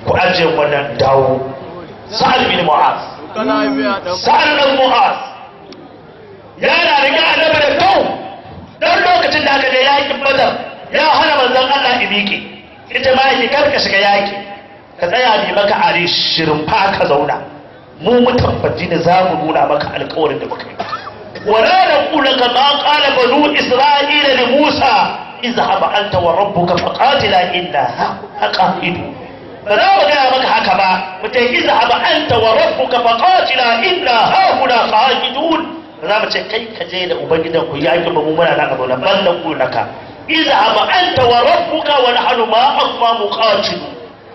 ku ajiye wannan dawo sa'ad bin mu'az sa'ad bin mu'az yana riga annabi da kau dan lokacin da aka je yakin badar ya hana manzon Allah ibiki ita ma yake karka shiga yaki ka tsaya ne maka are shirin fa ka zauna mu mutabbaci ne za mu nuna maka alƙawarin da muka yi ولا نقول كما قال بنو إسرائيل لموسى اذهب أنت وربك فقاتلا إنا قاعدون فلا وجاء مك هكذا متى اذهب أنت وربك فقاتلا إنا هاهنا قاعدون za mu ce kai ka je da ubangidan ku yaƙi ba mu muna nan abu nan ban nan naka اذهب أنت وربك ونحن معكما مقاتلون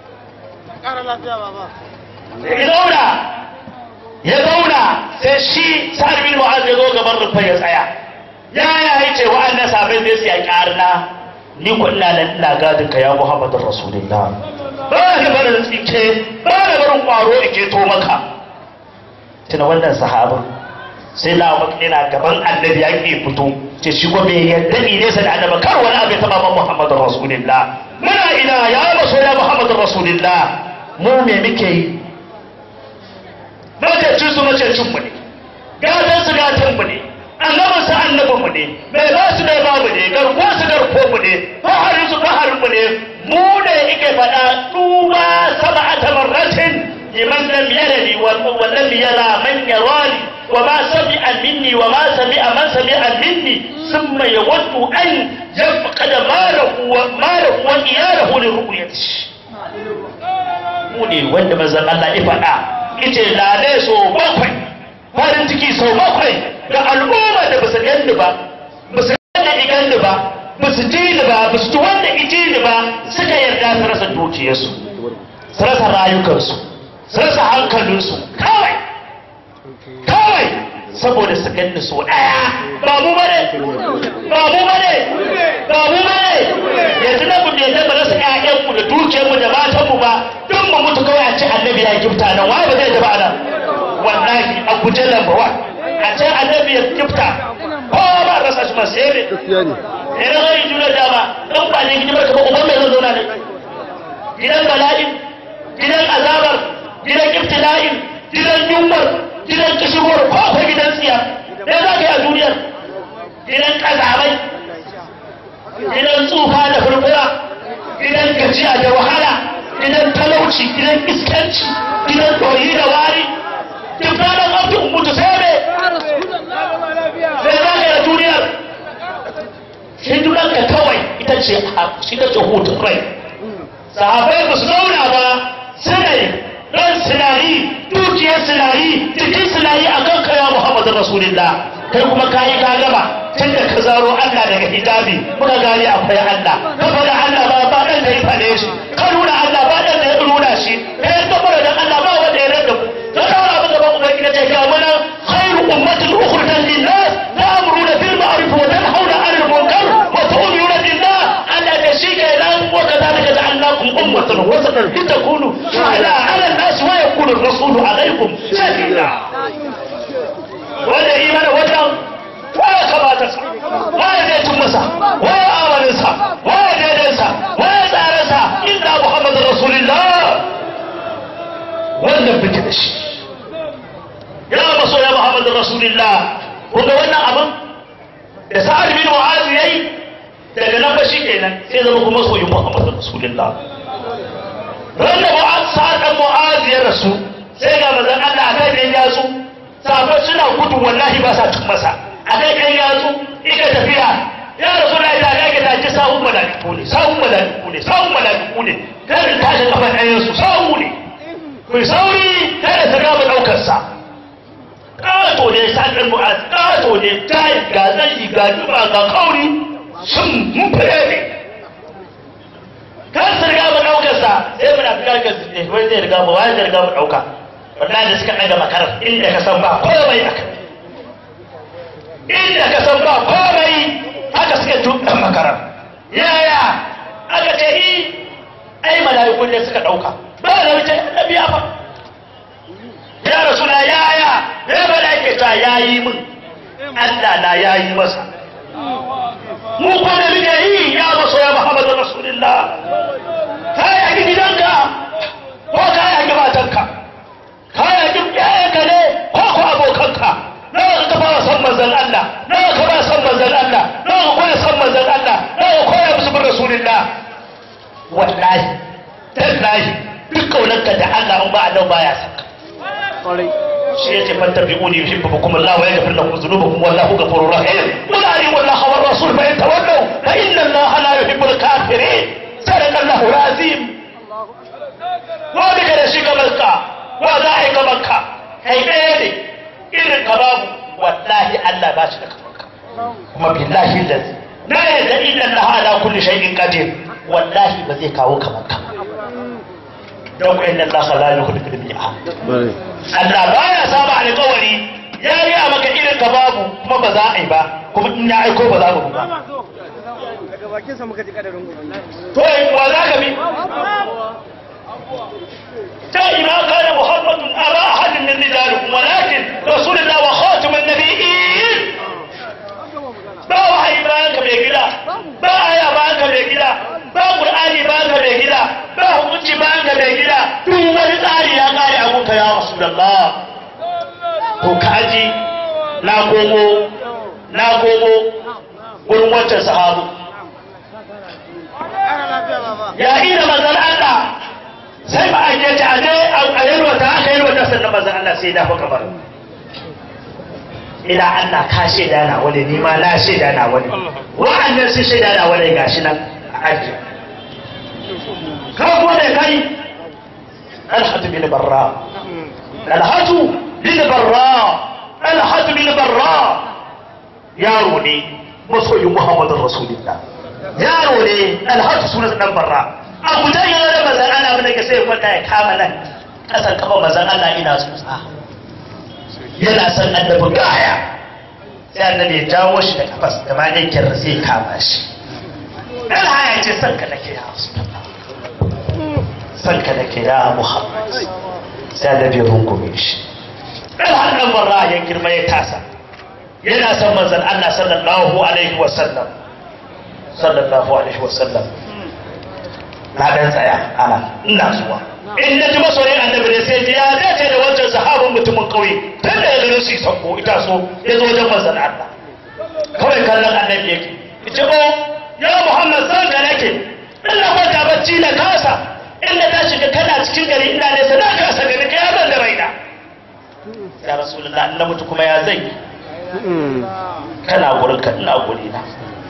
ya zauna ya zauna sai shi sa'ad bin mu'az ya zo gaban rufa ya tsaya ya ya yi ce wa'annan sabai zai su yaƙi arna ni ko ina nan ina gadin ka ya muhammadin rasulullah ba ka bar da tsike ba ka barin kwaro ike to maka tuna wannan sahabin sai na abu ina gaban annabi ya ke fito ce shi ko bai yadda ni nesa da annabi kar wani abu ya taba man muhammadin rasulullah muna ina ya maso ya muhammadin rasulullah mu me muke yi macecin su macecin mu ne gatan su gatan mu ne annabin su annabin mu ne mai ba su mai ba mu ne garko su garko mu ne faharin su faharin mu ne mu ne ike faɗa tuba sab'ata marratin liman lam yarani wa lam yara man yarani wa ma sami'a minni wa ma sami'a man sami'a minni thumma yawaddu an yafqada malahu wa malahu wa iyalahu li ru'yatihi mu ne wanda manzon Allah ya faɗa yace lale so bakwai farin ciki sau bakwai ga al'umma da basu ganni ba basu ganni iganni ba basu ji ni ba basu ji wanda iji ni ba suka yarda su rasa dukiyarsu su rasa rayukansu su rasa hankalinsu kawai kawai saboda su ganni so ɗaya ba mu bane ba mu bane ba mu bane yanzu na mu bai zama rasa ƴaƴanmu da dukiyarmu da matanmu ba don mu mutu kawai a ce annabi ya gifta nan waye ba zai tafi nan wallahi a guje lamba wa a ce annabi ya gifta kowa ba rasa shi masu yare ne na zai juna dama don ba ne hidimar ka ba uban mai zan zauna ne gidan bala'in gidan azabar gidan ibtila'in gidan yunwar gidan kishigowar ko akwai gidan tsiya ne za ka yi a duniyar gidan kazamai gidan tsufa da furfura gidan gajiya da wahala gidan talauci gidan iskanci gidan doyi da wari duk ranar abdin mutu sai ne sai za ka yi a duniyar hidimarka kawai ita ce ita ce hutun rai sahabai ba su zauna ba sai ran sinari dukiyar sinari jikin sinari a kan kaya muhammadu rasulullah kai kuma ka yi ka gaba tun da ka zaro allah daga hijabi muka gane akwai allah ka faɗa allah ba ba ɗan da ya faɗe shi ka nuna allah ba ɗan da ya nuna shi ka yi gaba da allah ba wanda ya rada mu ka daura abu gaban ubangiji ta ga mana khairu ummatin ukhrijat lin-nas ta'muruna bil ma'ruf wa tanhauna 'anil munkar wa tu'minuna billah allah da shi ke nan wa kadhalika ja'alnakum ummatan wasatan litakunu shuhada 'ala an-nas wa yakunu ar-rasulu 'alaykum shahida wanda imani wannan waya kamata sa waya zai cin masa waya amalinsa waya daidansa waya tsaransa inda muhammadu rasulullah wannan fike da shi ya maso ya muhammadu rasulullah kun ga wannan abin da sa'ad bin mu'az yayi daga nan ba shi kenan sai zama kuma soyin muhammadu rasulullah ran da mu'az sa'ad dan mu'az ya rasu sai ga manzon Allah akai ne ya su sahabbai suna gudu wallahi ba sa cin masa a kai kan yatsu ika tafiya ya rasu na ita ga ta ji sahun malaiku ne sahun malaiku ne sahun malaiku ne kada ta shi kafa ɗayan su sahu ne ku sauri kada ta gaba ɗaukar sa ƙato ne sa ɗan mu'az ƙato ne tayi ga tsayi ga duba ga kauri sun mun fere ne kan su riga mu ɗaukar sa sai muna fi karkar ne wani zai riga mu wani zai riga mu ɗauka wallahi da suka ɗaga makarar inda ka san ba komai a kai inda ka san ba komai haka suka tuɗa makarar yaya aka ce yi ai mala'iku ne suka ɗauka ba da wuce na biya ba ya rasu na yaya ya ba da ake ta yayi min Allah na yayi masa mu kuma muke yi ya maso ya Muhammadu Rasulullah kai a gidanka tallahi duk kaunarka da Allah in ba Allah baya saka shi yace fattabi'uni yuhibbukum Allah wa yaghfir lakum dhunubakum wallahu ghafurur rahim qul ati'u Allah wa rasul fa in tawallaw fa inna Allah la yuhibbul kafirin sadaqa Allahu azim wa daga da shiga makka wa za a yi ga makka kai ɗaya ne irin ka babu wallahi Allah ba shi da kamanka kuma billahi lazi na yadda inna Allah ala kulli shay'in qadir wallahi ba zai kawo kamanka don ku inna Allah la yukhlifu al-mi'ad Allah baya saba alƙawari ya yi a maka irin ka babu kuma ba za a yi ba kuma in ya aiko ba za mu ba daga bakinsa muka ji kadarin gobe to wa za ka bi تأتي ما كان محمد أبا أحد من رجالكم ولكن رسول الله وخاتم النبيين ba wahayi bayan ka mai gida ba aya bayan ka mai gida ba qur'ani bayan ka mai gida ba hukunci bayan ka mai gida duk wani tsari ya kare a gunka ya rasulullah to kaji na gogo na gogo gurin wancan sahabu ya ina manzon Allah sai ba a ce a je a yalwata aka yalwata sannan manzon Allah sai ya dafa kamar ila Allah ka shaida na wani ni ma na shaida na wani wa'annan sun shaida na wani gashi nan a aji ka kuma da kai alhatu bin barra alhatu bin barra alhatu bin barra yaro ne masoyin muhammadin rasulullah yaro ne alhatu sunan dan barra abu da yana da mazan Allah bane ka sai kwanta ya kama nan kasan kafa mazan Allah ina tsotsa yana son annabi gaya sai annabi ya jawo shi da kafas da ma yankin sai kama shi dan haya ce son ka nake ya rasulullah son ka nake ya muhammad sai annabi ya rungume shi dan hadan barra ya girma ya tasa yana son manzon Allah sallallahu alaihi wa sallam sallallahu alaihi wa sallam na dan tsaya ana ina zuwa in na ji masoyin annabi ne sai ji ya dace da wancan sahabin mutumin kauye tun da ya gano su sako ita so ya zo wajen manzon Allah kawai kallon annabi yake ce o ya Muhammad san da nake in na kwanta bacci na kasa in na tashi ka kana cikin gari ina ne sai na kasa gani ka ya zan da raina ya rasulullah in na mutu kuma ya zai kana gurin ka ina guri na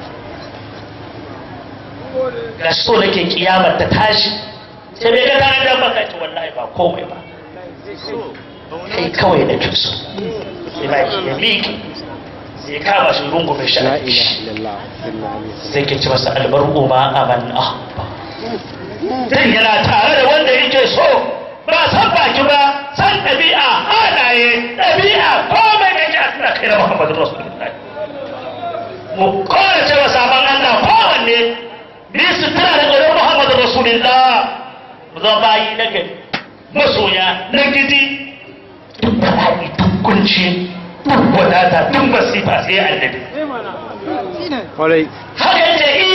ga so nake kiyamar ta tashi sai bai ga tare da baka ce wallahi ba komai ba kai kawai da so sai ba ki ya miki sai kama shi rungume shi la ilaha illallah sai ke ci masa albar'u ma aman ahba dan yana tare da wanda yake so ba san baki ba san ɗabi'a halaye ɗabi'a komai da ya tana kai da muhammadu rasulullahi mu kowace cewa sabon allah kowanne ni su tana da tsoron muhammadu rasulullah mu zama bayi na gari masoya na gidi duk bala'i duk kunci duk wadata duk masifa sai annabi kwarai haka yace i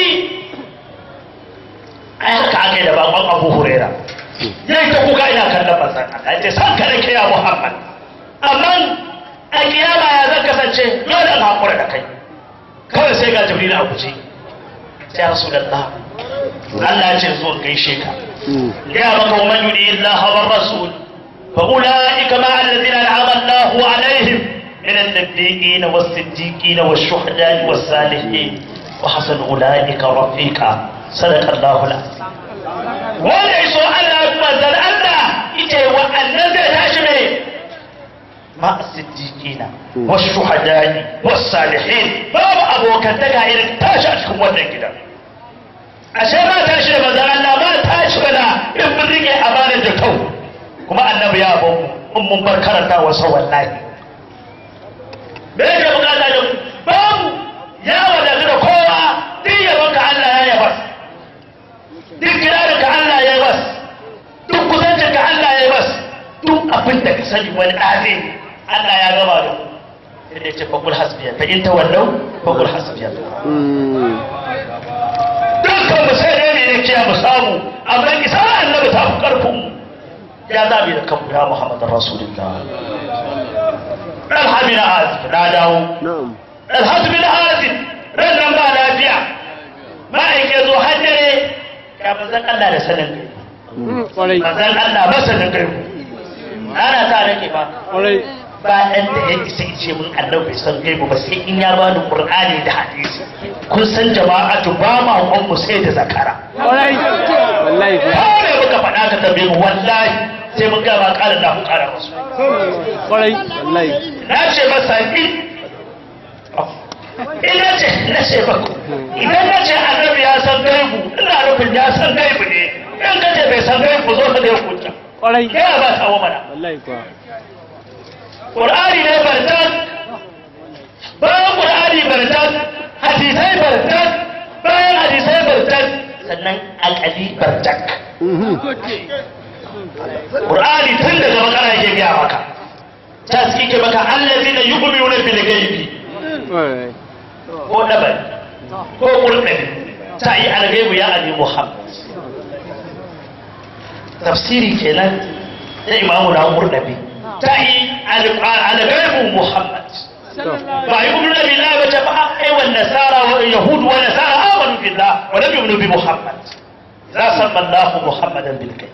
ai haka aka yi da bakon abu hurera yayi ta kuka ina kallon manzon Allah yace san ka nake ya Muhammad amma a kiyama ya zan kasance dole in hakura da kai kawai sai ga Jibril a guje sai ya Rasulullah Allah ya ce zo gaishe ka ya maka man yudi Allah wa rasul fa ulaika ma alladhina an'ama Allah alaihim من النبيين والصديقين والشهداء والصالحين وحسن أولئك رفيقا صدق الله العظيم wanda ya so Allah manzan Allah ita wa'annan zai tashi mai ma siddiqina wasu shuhadani wasu salihin babu abokantaka irin tashi a cikin wannan gidan ashe ma tashi da manzan Allah ma tashi bana in mun rike amanar da kau kuma annabi ya bamu in mun bar karanta wasa wallahi me yake bukata da babu ya wadatu da kowa duk yabonka Allah ya yaba duk kirarin ka Allah ya bas duk kusancin ka Allah ya bas duk abin da ka sani wani ɗaze Allah ya gama da mu sai ya ce fakul hasbiya fa in tawallau fakul hasbiya dukkan mu sai dai ne kiya mu samu amma isa annabi ta fi karfin mu ya zabi da kanmu ya Muhammad Rasulullah Alha bin Azib na dawo na'am Alha bin Azib ran nan ba lafiya ma'aike zo hajjare ya manzan Allah da sanin gari Kwarai. manzon Allah masanin gaibu ana ta nake ba Kwarai. ba ɗan da ya isa ce mun annabi bai san gaibu ba sai in ya bani qur'ani da hadisi kun san jama'atu ba ma gon mu sai da zakara Kwarai. Wallahi kuwa. kawai muka faɗa ka tambaye mu wallahi sai mun gama ƙara da ku ƙara musu Kwarai. Wallahi. na ce masa in ina ce na ce baku idan na ce annabi ya san gaibu ina nufin ya san gaibu ne in ka ce bai san gaibu zo ka da ya kunta Kwarai. kai ba ta wa mana Wallahi kuwa. Qur'ani ne barkat bayan Qur'ani barkat hadisai barkat bayan hadisai barkat sannan al'adi barkat Qur'ani tun daga bakara yake biya maka ta suke maka allazina yu'minuna bil ghaibi Kwarai. ko dabari ko qur'ani ta yi al-ghaibu ya ali Muhammad tafsiri kenan da imamu na qur'ani ta yi al-ghaibu Muhammad ba yu'minuna billahi ba ta ba ai wan nasara wa yahud wa nasara amanu billah wa lam yu'minu bi Muhammad la sabba Allah Muhammadan bil ghaib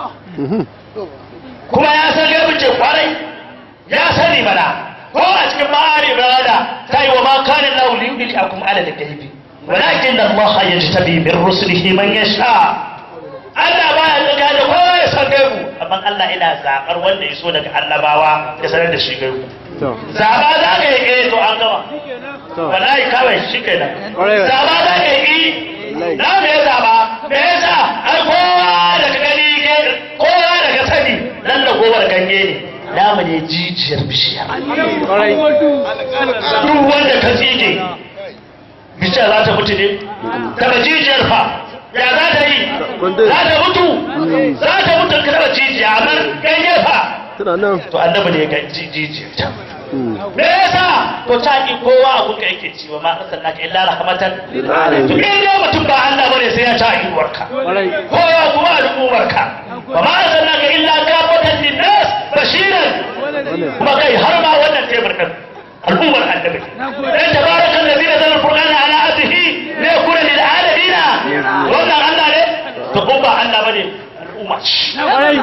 kuma ya san gaibin ce kwarai ya sani mana ko a cikin ma'ari rada ta yi wa ma kanin lahu li yudli akum ala da gaibi walakin da Allah ya jitabi min rusulihi man yasha Allah ba ya tsaga da kowa ya san gaibu amma Allah ina zaɓar wanda ya so daga annabawa ya sanar da shi gaibu To. zaba za ka yi eh to an gama To. wallahi kawai shi kenan Ƙwarai. zaba za ka yi Wallahi. na me ya zaba me yasa ai kowa daga gani ke kowa daga sani nan da gowar ganye ne namu ne jijiyar bishiya Kwarai. duk wanda ka tsige bishiya za ta mutu ne daga jijiyar fa ya za ta yi Kundin. za ta mutu za ta mutu ka taba jijiya amma ganye fa Tana nan. to annabi ne ga jijiyar ta me yasa to ta ki kowa a kuka yake ciwo ma arsalnaka illa rahmatan Lil alamin. to in dai mutum ba Allah bane sai ya ta iwarka Kwarai. kowa kuma al'ummarka wa ma arsalnaka illa kafatan linnas bashiran kuma kai har ma wannan tebur din al'ummar annabi dan tabarakal ladzi nazala al-qur'ana ala abdihi la yakuna lil alamin wannan Allah ne to ko ba Allah bane al'umma ce Kwarai.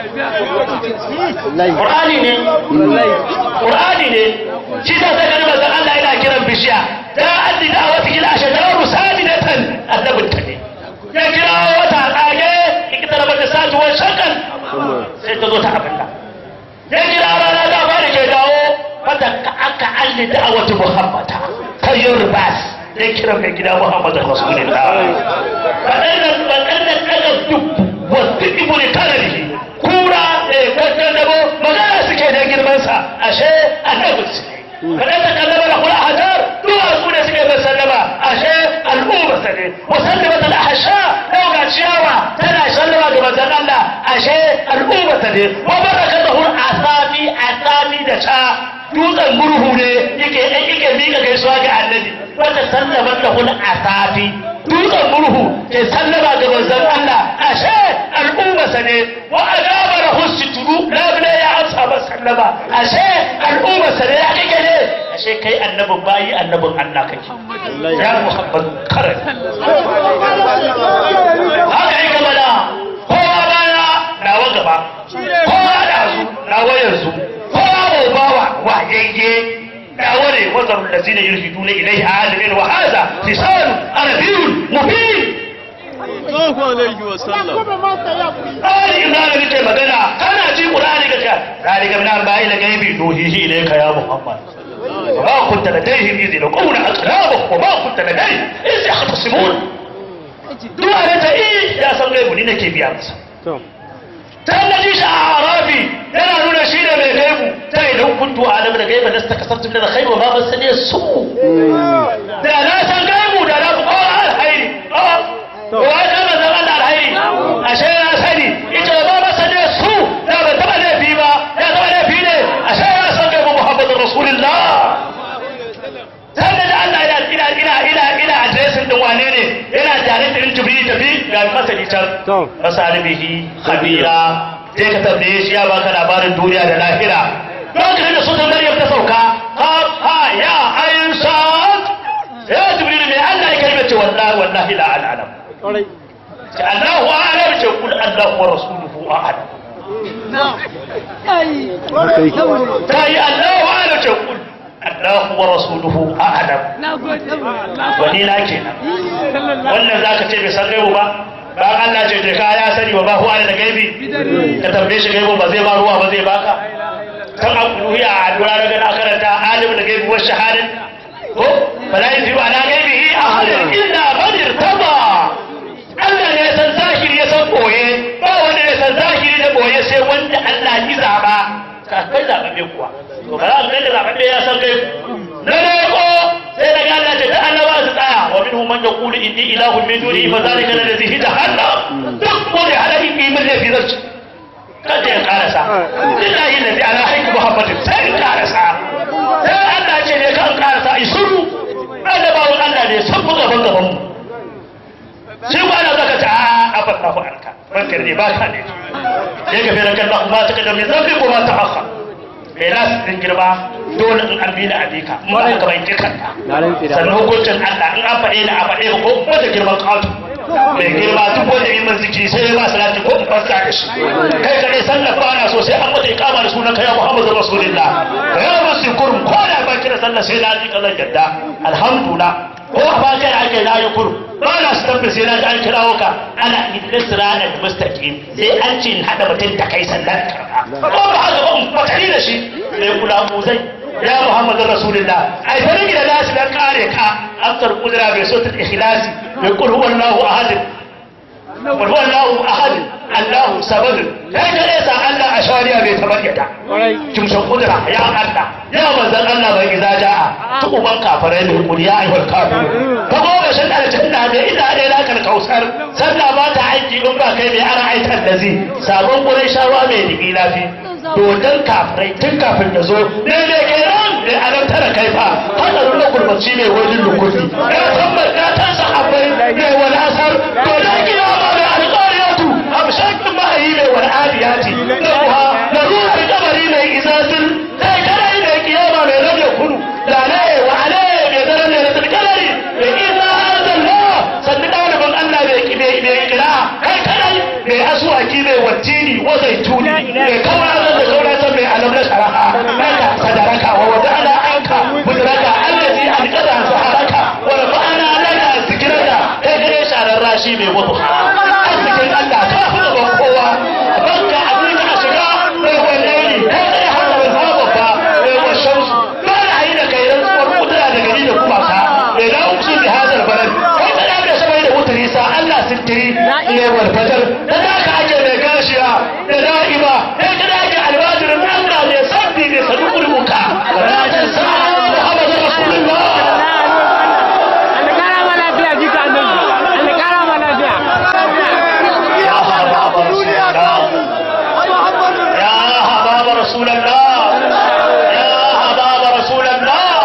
Wallahi. Qur'ani ne Wallahi. Qur'ani ne shi ta sai ganin manzon Allah yana kiran bishiya da addi da wata kila a shekarar rusadinatan annabin ta ne ya kira wata tsage ikita rabar da satuwar shakan sai ta zo ta abin da ya kira rana da ba da ke dawo wata ka aka alli da wata muhammata kan yin ribas ya kira mai gida muhammadu rasulullah waɗannan waɗannan ɗaga duk wasu ibu ne kanarihi kura da kankan dabo magana suke da girmansa ashe annabin su ne kaɗan ta kallama da kula hajar duwatsu ne suke bai sallama ashe al'umma sa ne musallama ta lahasha yau ga ciyawa tana sallama ga manzon Allah ashe al'umma sa ne wa baraka da hur asafi asafi da ta dutsen murhu ne yake yake mika gaisuwa ga annabi wanda sallama da hur asafi dutsen murhu ke sallama ga manzon Allah ashe al'ummarsa ne wa ajaba lahu situru labila ya amsa ba sallama ashe al'ummarsa ne ya kake ne ashe kai annabin bayi annabin Allah kake ya Muhammad karan haka yi gaba da kowa baya nawa gaba kowa da su nawa yanzu kowa bawa wa yayye دعوني وذروا الذين يلحدون إليه عالمين وهذا لسان عربي مبين Sallallahu alaihi wa sallam. قال إمران بك مدنا كان أجيب قرآنك ذلك من أنباء الغيب نوحيه إليك يا محمد وما كنت لديهم إذ يلقون أقلامهم وما كنت لديهم إذ يختصمون دعاء إيه يا سلام ni nake biya masa To. ta na ji shi a arabi yana nuna shi ne mai gaibu ta idan kuntu a alam da gaiba nasta kasabtu da khairu ma ban sani su da na san gaibu da na ko alhairi ko wai da manzon Allah alhairi ashe na sani ita ba ba sani su da ba taba laifi ba da taba laifi ne ashe na san gaibu Muhammadur Rasulullah sannan da Allah ina ina ina ina ina adresin din wane ne yana tare da Jibril tafi ga masani can To. fasali bihi khabira sai ka tambaye shi ya baka labarin duniya da lahira lokacin da sunan Maryam ta sauka ha ha ya aisha ya Jibril mai Allah ya kalmace wallahi wallahi la al'alam Kwarai. ce Allahu a'lam ce kul Allahu wa rasuluhu a'lam haka yake ta yi Allahu a'lam ce kul Allahu wa rasuluhu a'lam wani na kenan wannan zaka ce bai san gaibu ba ba Allah ce je ka ya sani wa ba huwa da gaibi ka tambaye shi gaibu ba zai ba ruwa ba zai baka kan abu ya addu'a daga na karanta alim da gaibi wa shahadin ko fala yuzibu ala gaibihi ahadun illa man irtaba Allah ne ya san zahiri ya san boye ba wanda ya san zahiri da boye sai wanda Allah ya zaba ka kai zababe kuwa to ba za ka ga zababe ya san kai na ne ko sai daga Allah ce ta Allah ba su tsaya wa minhum man yaqulu inni ilahun min duni fa zalika alladhi jahannam duk wanda halaki bi min lafi zarci kada ya karasa lillahi alladhi ala haqqi muhammadin sai ya karasa sai Allah ce ne kan karasa isuru annabawan Allah ne san mu gaban gaban mu sai ba na zaka ta a afanna ku arka bankar ne ba ka ne sai ka fira kan Allah ta kada min zambi ko ma ta haka kai las din girma dole in an bi da abika mu ba ka bai kikan na rantsi da sannan hukuncin Allah in an faɗe ni a faɗe ko ko da girman kawatu mai girma duk wanda yi min zikiri sai ya ba salati ko in farka da shi kai kare sallar ba ana so sai an mata ikama da sunan kai Muhammadu Rasulullah ya musu kurum ko da ba kira sallar sai na ji kallon jadda alhamdulillah ko a ba kai ake na yi kurum ba na su tabbata sai na ji an kirawo ka ana idris ranar mustaqim sai an ce in haɗa mutum da kai sallar karɓa ko ba haka ba in fatari da shi mai kula mu zai ya muhammadu rasulullah ai farin da nasu dan kare ka aftar kudura bai so ta ikhlasi bai kul huwallahu ahad kul huwallahu ahad allahu samad kai da yasa allah a shari'a bai taɓa yada kwarai kimshin kudura ya allah ya manzan allah bai iza ja'a ta uban kafirai ne kul ya ayyuhal kafir ka goma shan da cin da da ina da na kan kausar sallah ba ta aiki in ba kai mai ana aitar da zai sabon gurin shawa mai digi lafi dodon kafirai tun kafin da zo ne ne ke nan da anan tara kai fa hadarin na gurbaci mai wajen lukudi ya tambar ya ta sahabbai mai wani asar dodon kiyama mai alƙariyatu amshakin mahayi mai wani adiyati na kuwa da ruwan kabari mai izazin sai kadai mai kiyama mai rage kudu da ne wa ale mai daren ne na tilkalari mai isa zalla sannu ɗaliban Allah mai kira kai kadai mai asuwaki mai wattini wa zaituni mai kawar da kauratan mai alam na sharaha naka sadaraka wa wata ana anka mudraka allazi alqada saharaka wa rafa'ana laka zikraka kai gare sharar rashi mai wuduha arzikin Allah ka fi gaban kowa banka abin ka shiga mai wallahi kai gare hadarin babba mai washamsu ba na yi da kai rantsuwar kudura da gari da kuma ka mai na uksu bi hadal balad kai kada da sabai da wutari sa Allah sintiri ne wal fajar da zaka ake mai gashiya da da'ima kai kada ake alwajirin Allah ne sabbi ne sadukul muka wa rajin sa Muhammad Rasulullah يا حباب رسول الله يا حباب رسول الله يا حباب رسول الله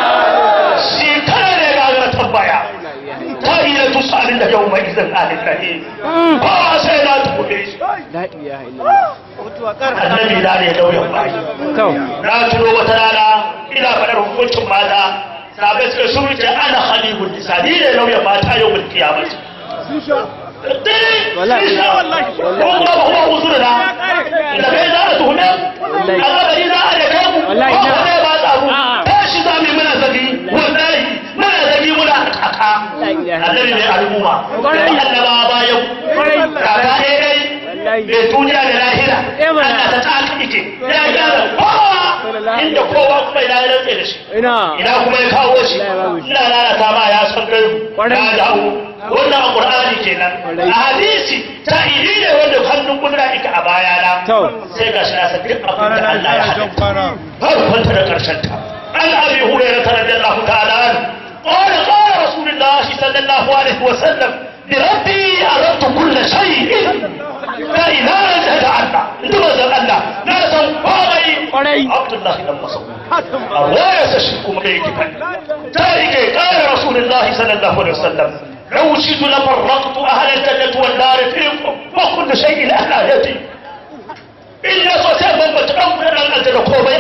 شكرا لك تبايا تاهي تسأل لك يومئذ عن النهي فاسينا تقوليش la ilaha illallah annabi da ne lauyan bayi to na tuno wata rana ina faɗar hukuncin mata sabai suka sun ce ana halibun nisa ni ne lauyan mata yau mulki ya mace Wallahi. kuma ba kuma uzuri na da kai za a tuhume Wallahi. a gabari za a da kai mu Wallahi, ba na. ku ne ba tsaro A'a. tashi za mu yi muna zagi wallahi muna zagi muna kaka La ilaha annabi ne al'umma Wallahi. da annaba bayan Wallahi. kaka ɗaya dai Wallahi. mai duniya da lahira Eh, mana. Allah ta tsaka ike ya gyara kowa inda kowa kuma ina ya rantse da shi ina ina kuma ya kawo shi Allah ya babu shi. ina lalata ma ya san kai Kwarai. ya dawo wannan a qur'ani kenan Kwarai. a hadisi ta idi ne wanda hannun kudura ika a baya na To. sai ga shi na san duk abin da Allah ya hada har kwanta da karshen ta an abi hurairah radiyallahu ta'ala an qala qala rasulullahi sallallahu alaihi wa sallam بربي أردت كل شيء لا إله إلا الله أنت ما الله لا تنفعني Kwarai. عبد الله بن مسعود الرواية تشركم بيت ذلك قال رسول الله صلى الله عليه وسلم لو شئت لفرقت أهل الجنة والنار فيكم وكل شيء أهل يدي إلا سوسيا من بتأمر أن أجل قومي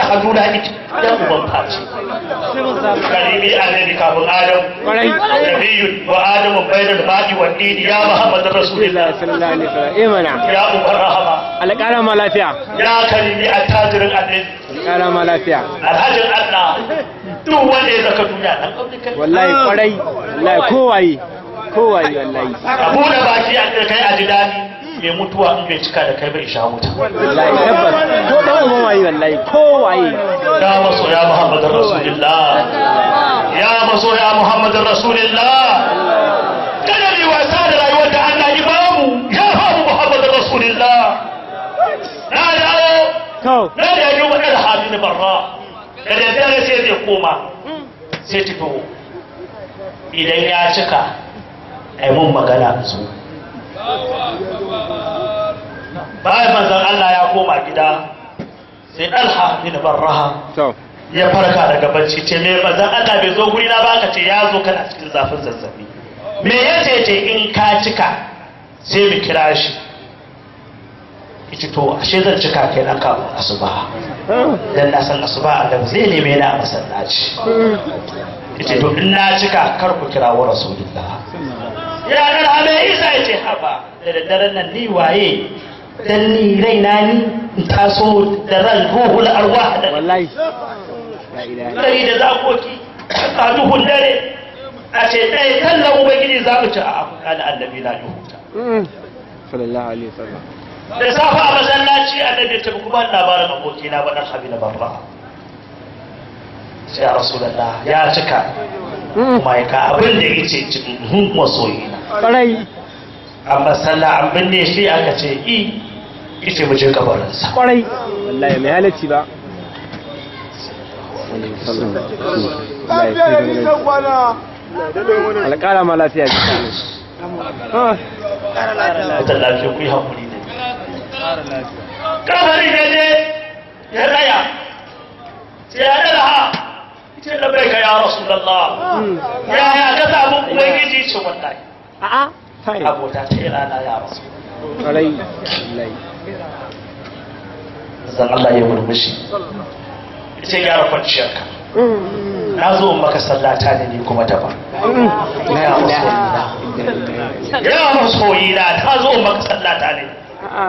hannu na ita ya uban faci karibi annabi kafin adam Kwarai. nabiyun wa adamu bainal ma'i wa dini ya muhammadu rasulillah sallallahu alaihi wasallam eh mana ya uban rahama alƙara ma lafiya ya karimi attajirin annabi alƙara ma lafiya alhajin allah duk wanda ya zaka duniya dan kauye kai wallahi kwarai wallahi kowaye kowaye wallahi abu da baki a kai a ji daɗi mai mutuwa in bai cika da kai bai sha wuta wallahi tabbas ko dan uwan waye wallahi kowaye ya maso ya muhammadin rasulillah ya maso ya muhammadin rasulillah kada mai wasa da rayuwar da Allah ya bamu ya bamu muhammadin rasulillah na dawo to na da yi wa ɗan hali na barra da daddare sai zai koma sai fito idan ya cika ai mun magana da su bayan manzon Allah ya koma gida sai ɗalha bin barraha to ya farka daga bacci ce me manzon Allah bai zo guri na ba ka ce ya zo kana cikin zafin zazzabi me ya ce ce in ka cika sai mu kira shi ita to ashe zan cika kai nan kafin asuba dan na san asuba Allah zai neme ni a masallaci ita to in na cika kar ku kira wa rasulullah ya nan hame isa ya ce haba da daddaren nan ni waye dan ni raina ni in taso da ran ruhul arwah da wallahi la ilaha dare da zakoki a duhun dare a ce ɗaya kallon ubangiji za mu ci a afirka da annabi na duhuta Mm. sallallahu alaihi wasallam da safa a masallaci annabi ya tafi kuma labarin abokina ba dan habi na babba sai a rasulallah ya cika Mm. kuma ya ka abin da ya ce cikin masoyina kwarai amma sallah an binne shi aka ce i ita mu je kabarinsa kwarai wallahi mai halacci ba alƙara ma lafiya ji Ah, wata lafiya ku yi haƙuri da ni kabari ne ne ya raya sai ya dala ha ita da bai ka ya rasulallah mm. ya ya ka samu ubangiji ce wallahi a'a kai abota ta yi rana ya rasu kwarai wallahi zan Allah ya murmushi ita gyara kwanciyarka Mm. na zo in maka sallata ne ni kuma daban Mm. La Ya ilaha Rasulullah. illallah. ya masoyi na ta zo in maka sallata ne A'a.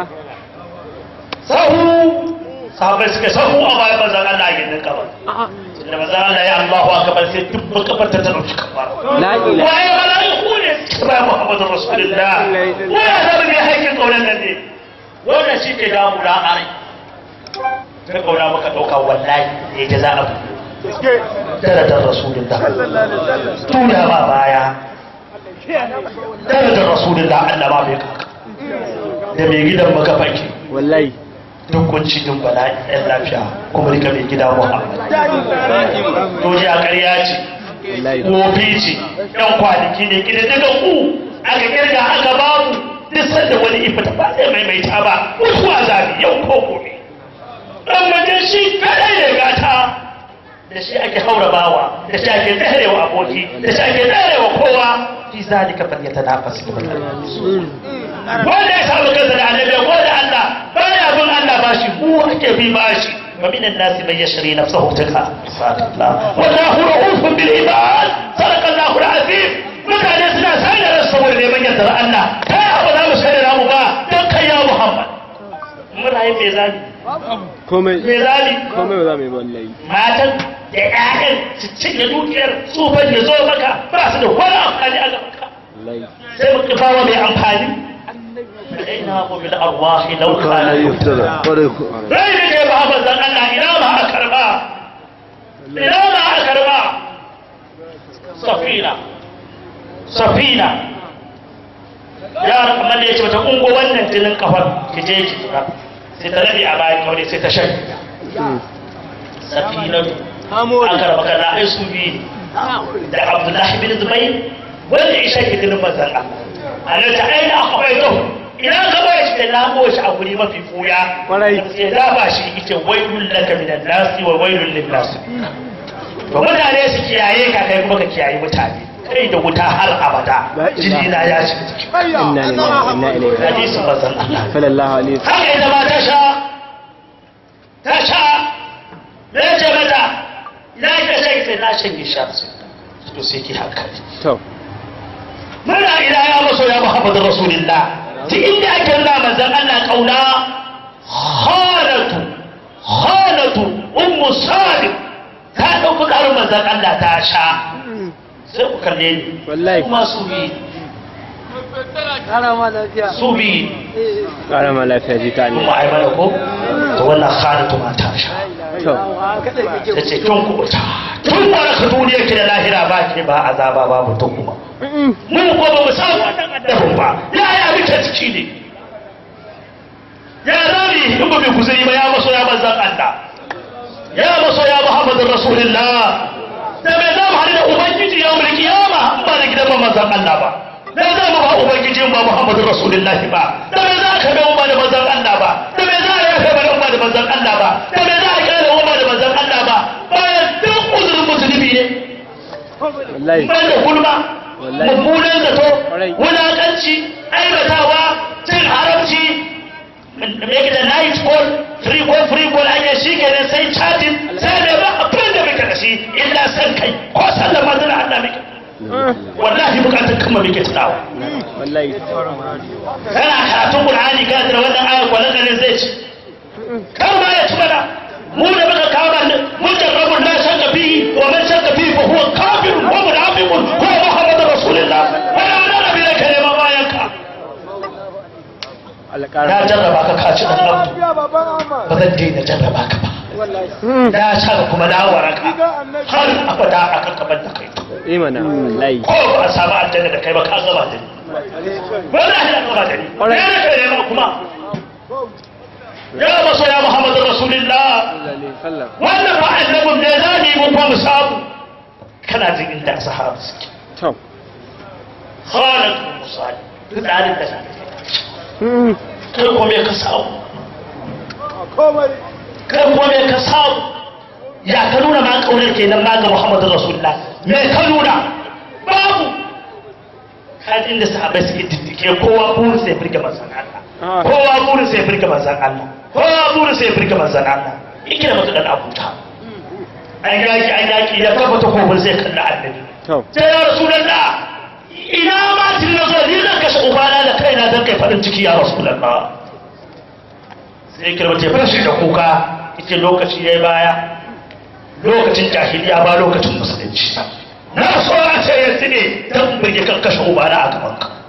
sahu sahabai suka sahu a bayan manzan Allah ya ninka ba A'a. da manzan Allah ya Allahu akbar sai duk makabar ta dauki kabar La ilaha waye malaiku ne ba Muhammadu Rasulullah waya da ne haƙin kaunan nan ne wannan shi ke damu da are ta kauna maka dauka wallahi ne ta za a darajar Rasulullah tuna ba baya darajar Rasulullah Allah ba bai kaka da mai gidan maka fake wallahi duk kunci din bala'i ɗan lafiya kuma rika mai gida Muhammad duniya ƙarya ce wallahi wofi ce ɗan kwanaki ne gida daga ku aka kirga aka babu duk sanda wani ifa ta ba zai maimaita ba mutuwa zabi yau ko gobe ɗan maje shi kaɗai ne gata da shi ake haura bawa da shi ake tsarewa aboki da shi ake tsarewa kowa fi zalika falyatanafasu Mm. wanda ya samu kansa da annabi ko da Allah baya bin Allah bashi mu ake bi bashi wa minan nasi man yashri nafsahu tika Allah wallahu ra'ufun bil ibad sadaqa Allahu al-azim mutane suna sai da rasu saboda neman yardar Allah kai abu za mu sai da mu ba dan kai ya Muhammad muna yin me zali komai me zali komai ba za mu yi ba wallahi matan da ƴaƴan su cinye dukiyar tsufan ya zo maka ba su da wani amfani a gaban ka wallahi sai mu kifawa mai amfani فإنه بالأرواح لو كان يفتدى rai da ke ba manzan Allah ina ba a karba ina ba a karba safina safina yara kamar da ya ce mata ungo wannan jinin kafar ki je ki tura sai ta rabe a bayan kawai sai ta shan Mm. safina an karba kana ai su biyu da abdullahi bin zubair wanda isha ke jinin manzan Allah a nan ta aina akwai zuwa ina ka bai shi da lamo shi a guri mafi fuya Kwarai. sai da ba shi ita wailul laka minan nasi wa wailul lin nasi to mutane su kiyaye ka kai kuma ka kiyaye mutane kai da wuta har abada La ilaha. jini na ya shiga ciki inna lillahi wa inna ilaihi raji'un hadisin manzon Allah sallallahu alaihi wasallam haka ita ma ta sha ta sha shanye sha sai to sai ki hankali to muna ila ya maso ya muhammadu rasulillah ta inda ake nuna manzan Allah kauna halatu halatu ummu salim ta ɗauki ƙarin manzan Allah ta sha sai ku kalle ni Wallahi. kuma su bi su bi ƙara ma lafiya ji ta ne kuma ai mana ko to wannan halatu ma ta sha to ta ce tun kubuta tun wani ka duniya ki da lahira ba ki ba azaba ba mutum kuma mu ko ba mu samu wannan addabin ba ya ya muke ciki ne ya zami in ba mai guzuri ba ya maso ya manzan Allah ya maso ya Muhammadin Rasulullah da mai za mu haɗu da Ubangiji ya mulki kiyama ba da gidan manzan Allah ba da za mu ba Ubangiji ba Muhammadin Rasulullah ba da mai za ka bai da manzan Allah ba da mai za a yafe mana umma da manzan Allah ba da mai za a kyale umma da manzan Allah ba bayan duk uzurin musulmi ne wallahi ban da gulma Wallahi. mummunan zato Kwarai. wulakanci aibatawa cin haramci make da night call free call free call ake shi kenan sai chatting sai mai ba abin da muke da shi illa san kai ko sallar manzana Allah muke wallahi bukatar kama muke tunawa wallahi kana karatun Qur'ani ka da wannan ayar kwanan ne zai ci kar ma ya ci mana mu da muka kama ne mun jarrabu la shakka fi wa man shakka fi fa huwa kafirun wa munafiqun wa muhammadur rasulullah wa la nabi laka lima bayan ka Allah na ƙara jarraba ka kaci dan abdu ba zan daina jarraba ka ba na sha kuma na waraka har abada akan kaban da kai imana wallahi ko ba a samu aljanna da kai ba ka gaba da ni wallahi na gaba da ni Alright. ne ne kai ne kuma ya maso ya muhammadur rasulullah sallallahu alaihi wasallam wannan ba annabin ne za ni mun mu samu kana jin inda sahaba suke to khalid bin musali tsarin da sa kai kuma me ka samu kai kuma me ka samu ya ka nuna ma kaunar kenan ma ga muhammadur rasulullah me ka nuna babu kan inda sahabai suke diddike kowa burin sai firge manzon Allah kowa burin sai firge manzon Allah kowa burin sai firge manzon Allah ikira mutu dan abuta an yaki an yaki da kafa ta kofin sai kalla annabi to sai ya rasulullah ina ma tun na zo ni zan kashe ubana da kaina don kai farin ciki ya rasulullah sai kirma ce fashi da kuka ita lokaci ya baya lokacin jahiliya ba lokacin musulunci na so a ce yanzu ne don birge kan kashe ubana a gaban ka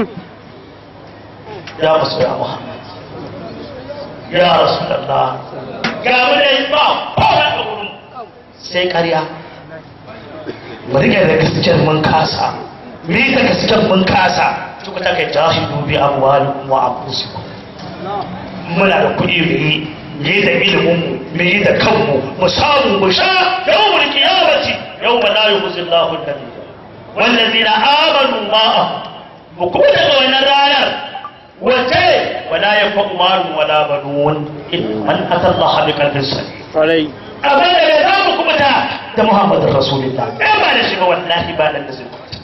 ya musu ya muhammad ya rasulullah ga mu da ba kowa a wurin sai karya mu rike da gaskiyar mun kasa mu yi da gaskiyar mun kasa tuku ta kai jahidu bi amwalikum wa anfusikum muna da kuɗi mu yi mu yi da ilimin mu mu yi da kanmu mu samu mu sha yawmul qiyamati yawma la yukhzi Allahu an-nabiy wallazina amanu ma'a mu kuma daga wannan ranar wace wala yanfa'u malun wala banun illa man ata Allah bi qalbin salim kwarai abin da bai za mu kubuta da Muhammadin Rasulullah ɗaya ba da shi ba wallahi ba nan da zai kubuta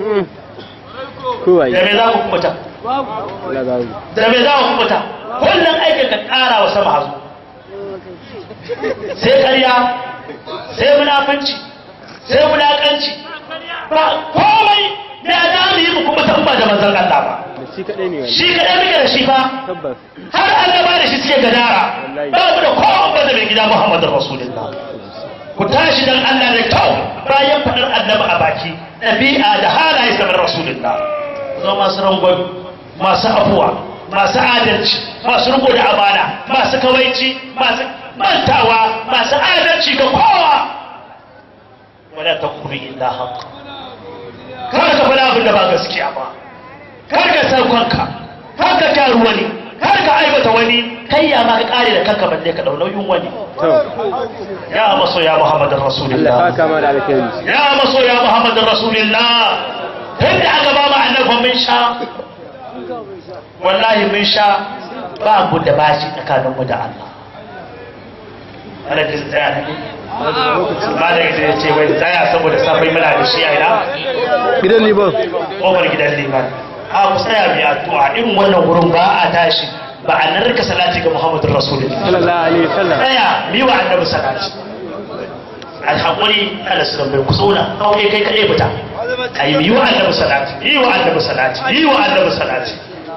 kowai da me za mu kubuta Allah babu da me za mu kubuta kullum aikin ka ƙara wa sama hazo sai ƙarya sai munafanci sai wulaƙanci ba komai da za mu yi mu kubuta in ba da manzon Allah ba da shi kadai ne wani shi kaɗai muke da shi fa tabbas har annaba da shi suke gadara ba mu da kowa ba da mai gida Muhammadin Rasulullah ku tashi dan Allah da kyau bayan faɗar annabi a baki ɗabi'a da halaye kamar Rasulullah zo masu rangon masu afuwa masu adalci masu riko da amana masu kawaici masu mantawa masu adalci ga kowa wala takunu illa haqq kar ka faɗa abin da ba gaskiya ba kar ka san kanka kar ka kyaru wani kar ka aibata wani kai ya ma ka kare da kanka balle ka dau nauyin wani to ya maso ya muhammadin Allah rasulullah ka kama da alkhairi ya maso ya muhammadin rasulullah tun da aka ba mu annabi mun sha wallahi mun sha ba mu da bashi tsakanin mu da Allah ana da tsaya ne ba da ya ce wai tsaya saboda safai muna da shi a ina gidan liban kofar gidan liman a ku tsaya mai addu'a irin wannan wurin ba a tashi ba a narka salati ga muhammadin rasulullah sallallahu alaihi wasallam tsaya mi wa annabi salati alhaƙuri ala su bai ku zauna aure kai kaɗai fita a yi wa annabi salati yi wa annabi salati yi wa annabi salati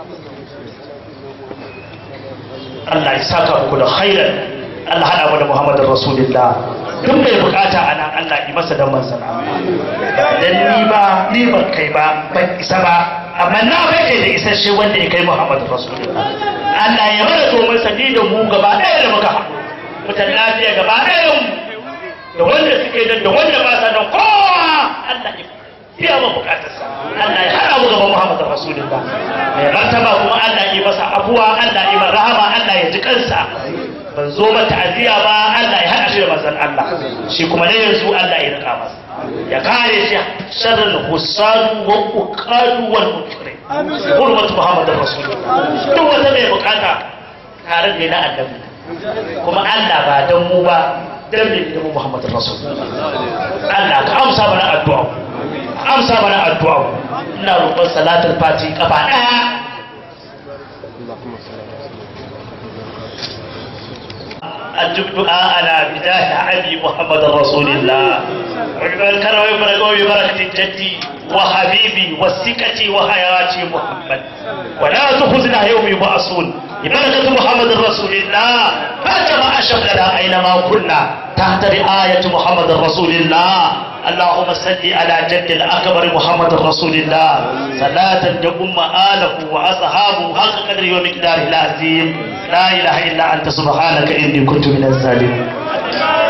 Allah ya saka muku da khairan Allah hada mu da Muhammadin Rasulullah duk mai bukata a nan Allah yi masa dan mansa dan ni ba ni ban kai ba ban isa ba amma na bai kai da isasshe wanda ya kai Muhammadin Rasulullah Allah ya mana domin sani da mu gaba ɗaya da muka haɗu mutan lafiya gaba ɗaya mu da wanda suke nan da wanda ba sa nan kowa Allah ya biya ma bukatarsa Allah ya hada mu gaban Muhammadu Rasulullah mai martaba kuma Allah ya masa abuwa Allah ya masa rahama Allah ya ji kansa ban zo ba ta'aziyya ba Allah ya hada shi da manzon Allah shi kuma ne yanzu Allah ya rika masa ya kare shi sharrin husadu wa uqadu wal mutri hurmatu Muhammadu Rasulullah duk wata mai bukata tare da na annabi kuma Allah ba dan mu ba dan ne da Muhammadu Rasulullah Allah ka amsa mana addu'a amsa mana addu'a ina roƙon salatul fati kafa ɗaya أجب دعاءنا بداية أبي محمد رسول الله والكرم وبركة وبركة جدي وحبيبي والسكة وحياتي محمد ولا تخزنا يوم يبعثون ببركة محمد رسول الله فكما أشغلنا أينما كنا تحت رعاية محمد رسول الله اللهم صل على جد الأكبر محمد رسول الله صلاة تقوم آله وأصحابه حق قدره ومقداره العظيم لا إله إلا أنت سبحانك إني كنت من الظالمين